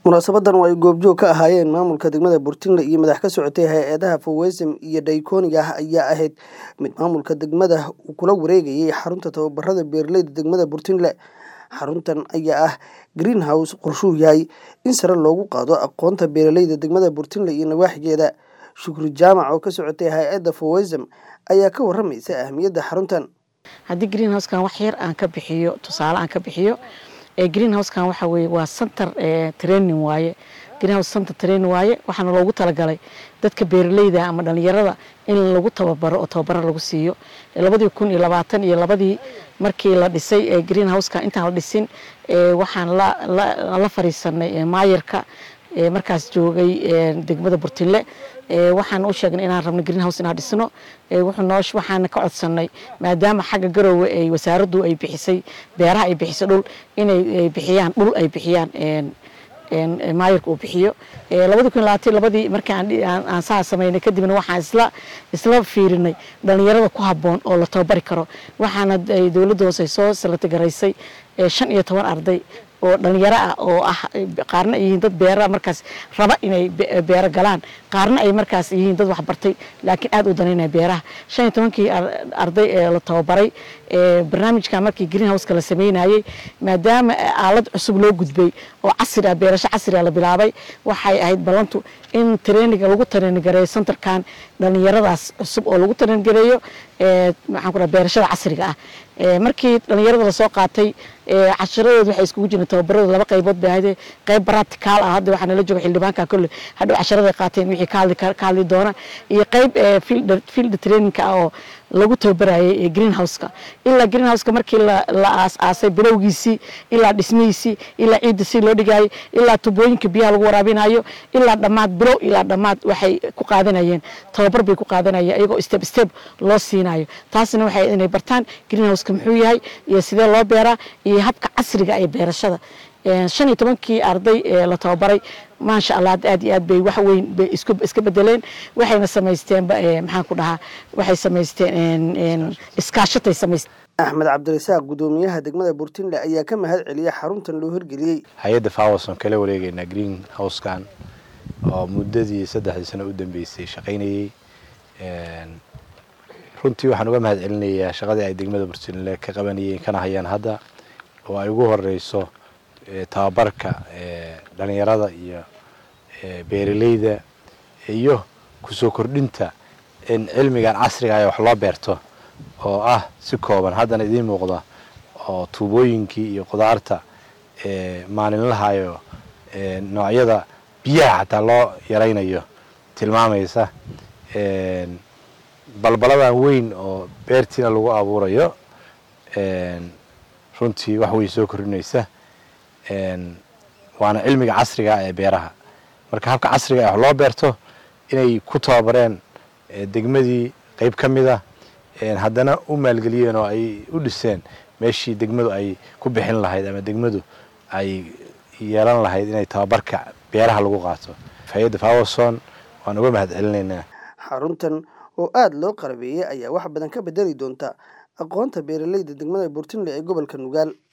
munaasabadan oo ay goobjoog ka ahaayeen maamulka degmada burtinle iyo madax ka socotay hay-adaha fowesem iyo dhaykooniga ah ayaa ahayd mid maamulka degmada uu kula wareegayay xarunta tababarada beeraleyda degmada burtinle xaruntan ayaa ah greenhouse qorshuu yahay in sare loogu qaado aqoonta beeraleyda degmada burtinle iyo nawaaxigeeda shukri jaamac oo ka socotay hay-adda fowesem ayaa ka waramaysa ahmiyadda xaruntan haddii greenhousekan wax yar aan ka bixiyo tusaale aan ka bixiyo greenhousekan waxa weye waa center training waaye greenhouse center training waaye waxaana loogu talagalay dadka beeraleyda ama dhalinyarada in lagu tababaro oo tababaro lagu siiyo labadii kun iyo labaatan iyo labadii markii la dhisay greenhouseka intaan la dhisin waxaan la fariisanay maayarka markaas joogay degmada burtinle waxaan u sheegnay inaan rabno greenhouse inaan dhisno waxaana ka codsanay maadaama xagga garoowe ay wasaaraddu ay bixisay beeraha ay bixisay dhul inay bixiyaan dhul ay bixiyaan maayarka uu bixiyo labadi kun labaatan labadii markii aan saa samaynay kadibna waxaan isla isla fiirinay dhalinyarada ku habboon oo la tababari karo waxaana dowladda hoose soo salatagaraysay shan iyo toban arday oo dhalinyaro ah oo ah qaarna ay yihiin dad beera markaas raba inay beero galaan qaarna ay markaas yihiin dad waxbartay laakiin aad u danaynaya beeraha shan iyo tobankii arday ee la tababaray barnaamijkan markii greenhouseka la sameynayey maadaama aalad cusub loo gudbay oo casri ah beerasho casri ah la bilaabay waxay ahayd ballantu in traininga lagu trainingareeyo centerkan dhalinyaradaas cusub oo lagu trainingareeyo maxaan ku dhaha beerashada casriga ah markii dhalinyarada lasoo qaatay casharadooda waxay iskugu jireen tababarada laba qaybood bay ahayd qayb practical ah hadda waxaa nala jooga xildhibaanka kolle hadhow casharada qaateen wixii ka hadli ka hadli doona iyo qayb field trainingka ah oo lagu tababarayay greenhouseka ilaa greenhouseka markii la aas-aasay bilowgiisii ilaa dhismihiisii ilaa ciidda si loo dhigaayo ilaa tubooyinka biyaha lagu waraabinayo ilaa dhammaad bilow ilaa dhammaad waxay ku qaadanayeen tababar bay ku qaadanayeen iyagoo step step loo siinayo taasna waxay inay bartaan greenhouseka muxuu yahay iyo sidee loo beeraa iyo habka casriga ee beerashada shan iyo tobankii arday ee la tababaray maasha allah aad iyo aad bay wax weyn bay iska bedeleen waxayna samaysteen maxaan ku dhahaa waxay samaysteen iskaashatay samaysteen axmed cabdirasaaq guddoomiyaha degmada burtinle ayaa ka mahad celiyay xaruntan loo hirgeliyey hay-adda fawason kala wareegeynaa green housekan oo muddadii saddexdii sano u dambeysay shaqaynayey runtii waxaan uga mahad celinayaa shaqadii ay degmada burtinle ka qabanayeen kana hayaan hadda oo ay ugu horeyso tababarka dhalinyarada iyo beeraleyda iyo kusoo kordhinta in cilmigan casriga ah wax loo beerto oo ah si kooban haddana idiin muuqda oo tuubooyinkii iyo qudaarta maalinlahayo noocyada biyaha xataa loo yaraynayo tilmaamaysa balbaladan weyn oo beertiina lagu abuurayo runtii wax way soo kordhinaysa waana cilmiga casriga ee beeraha marka habka casriga ee wax loo beerto inay ku tababareen degmadii qeyb ka mid a haddana u maalgeliyeen oo ay u dhiseen meeshii degmadu ay ku bixin lahayd ama degmadu ay yeelan lahayd inay tababarka beeraha lagu qaato hay-adda fawason waan uga mahad celinaynaa xaruntan oo aada loo qarabeeyey ayaa wax badan ka bedeli doonta aqoonta beeraleyda degmada burtinle ee gobolka nugaal